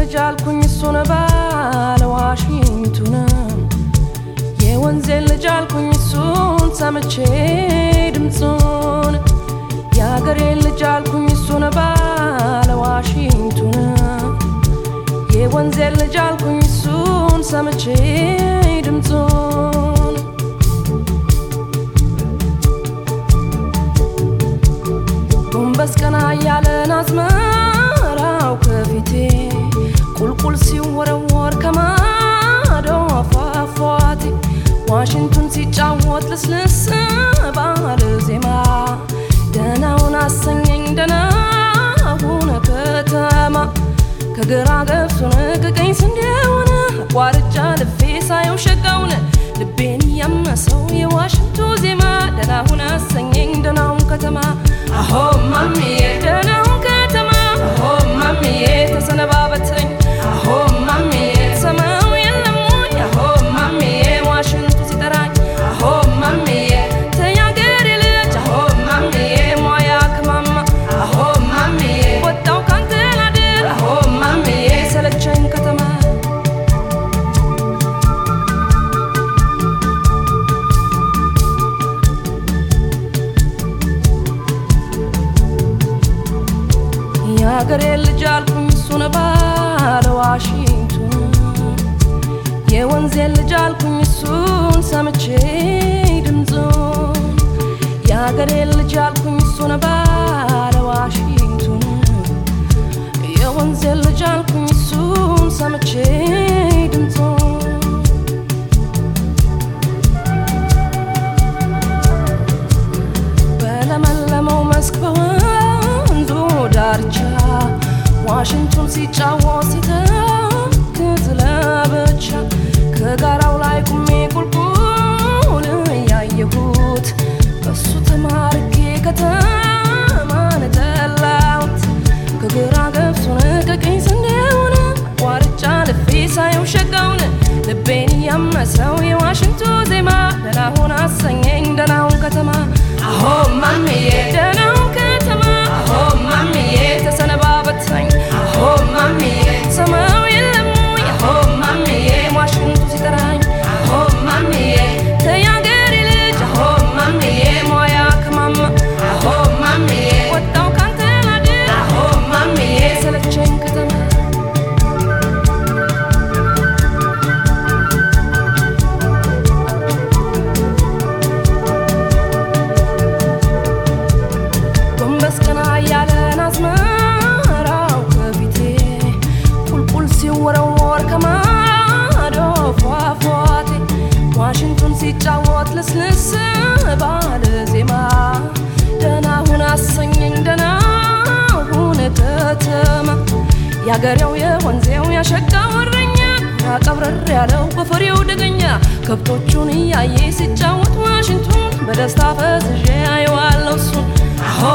ልጅ አልኩኝ እሱን ባለ ዋሽንቱን የወንዜን ልጅ አልኩኝ እሱን ሰምቼ ድምፁን የአገሬን ልጅ አልኩኝ እሱን ባለ ዋሽንቱን የወንዜን ልጅ አልኩኝ እሱን ሰምቼ ድምፁን ጎንበስ ቀና እያለን አዝመራው ከፊቴ ቁልቁል ሲወረወር ከማዶ ፏፏቴ ዋሽንቱን ሲጫወት ልስልስ ባለ ዜማ ደናውን አሰኘኝ ደናውን ከተማ ከግራ ገብሱን ከቀኝ ስንዴውን አቋርጫ ልፌ ሳየው ሸጋውን ልቤን ያመሰው የዋሽንቱ ዜማ ደናውን አሰኘኝ ደናውን ከተማ አሆ ማሚዬ ደናውን ከተማ አሆ ማሚዬ ተሰነባበተኝ አሆ ማሚዬ ሰማው የለሙኝ አሆ ማሚዬ ዋሽንቱ ሲጠራኝ አሆ ማሚዬ ተያገሬ ልጅ አሆ ማሚዬ ሟያ ከማማ አሆ ማሚዬ ወጣው ካንተ ላድር አሆ ማሚዬ ሰለቸኝ ከተማ የአገሬ ልጅ አልኩኝ እሱን ባለ ዋሽንቱን የወንዜን ልጅ አልኩኝ እሱን ሰምቼ ድምፁን የአገሬ ልጅ አልኩኝ እሱን ባለ ዋሽንቱን የወንዜን ልጅ አልኩኝ እሱን ሰምቼ ድምፁን በለመለመው መስክ በወንዙ ዳርቻ ዋሽንቱን ሲጫወት ሲተክዝ ለብቻ ከጋራው ላይ ቁሜ ቁልቁል እያየሁት በሱ ተማርኬ ከተማን ጠላሁት ከግራ ገብሱን ከቀኝ ስንዴውን አቋርጫ ልፌ ሳየው ሸጋውን ልቤን ያመሰው የዋሽንቱ ዜማ ደናሁን አሰኘኝ ደናሁን ከተማ አሆ ማሚዬ ደናሁን ከተማ አሆ ማሚዬ ተሰነባበተኝ አሆ ማሚዬ ሰማው የለሙኝ አሆ ማሚዬ ዋሽንቱ ሲጠራኝ አሆ ማሚዬ ተያገሬ ልጅ አሆ ማሚዬ ሟያ ከማማ አሆ ማሚዬ ወጣው ካንተ ላድር አሆ ማሚዬ ሰለቸኝ ከተማ ጎንበስ ቀና እያለን አዝመራው ከፊቴ ቁልቁል ሲወረወር ከማዶ ፏፏቴ ዋሽንቱን ሲጫወት ልስልስ ባለ ዜማ ደናሁን አሰኘኝ ደናሁን ከተማ ያገሬው የወንዜው ያሸጋው እረኛ ያቀብረር ያለው በፈሬው ደገኛ ከብቶቹን እያየ ሲጫወት ዋሽንቱን በደስታ ፈዝዤ አየዋለሁ እሱን አሆ